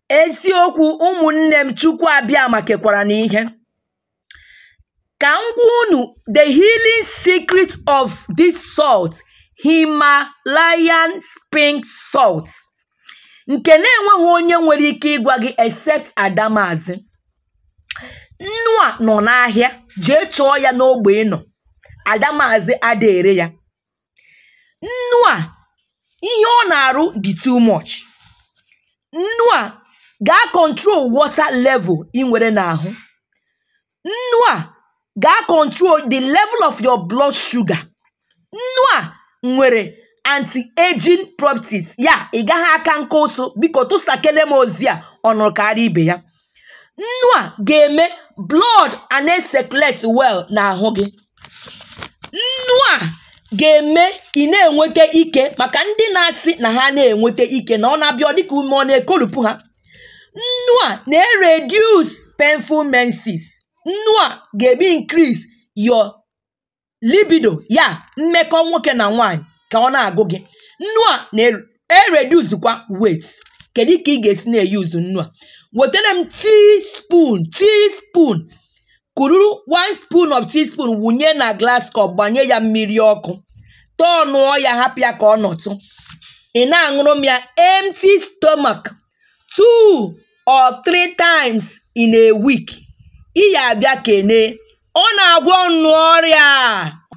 eziokwu ụmụnne m chukwu abịama kekwara n'ihe ka m gwa unu the healing secret of this salt himalayan pink salt nke na-enweghị onye nwere ike ịgwa gị except adamazi nnu a nọ n'ahịa jee chọọ ya n'ogbe ị nọ adamazi ada ere ya nnu a ihe ọ na-arụ dị too much nnu a gaa control water level ị nwere n'ahụ nnu a gaa control the level of your blood sugar nnu a nwere anti-aging properties ya ị gaghị aka nke ụsụ biko tụsakele m ozi a ọ nụrụ karịa ibe ya nnu a ga-eme blood a na-circulate well n'ahụ gị nnu a ga-eme ị na-enweta ike maka ndị na-asị na ha na-enweta ike na ọ na-abịa ọ dịka ume ọ na-ekolupụ ha nnu a na-reduce painful menses nnu a ga-ebe increase your libido ya mmekọ nwoke na nwanyị ka ọ na-agụ gị nnu a na-ereduzukwa weight kedu ka ị ga-esi na-eyuzu nnu a wetara m teaspoon teaspoon kururu one spoon of teaspoon wụnye na glass cup gbanye ya mmiri ọkụ tọnụọ ya hapụ ya ka ọ nọtụ ị na-aṅụrụ m ya empty stomach two or three times in a week ị ya abịa kene ọ na-agwọ nnụ ọrịa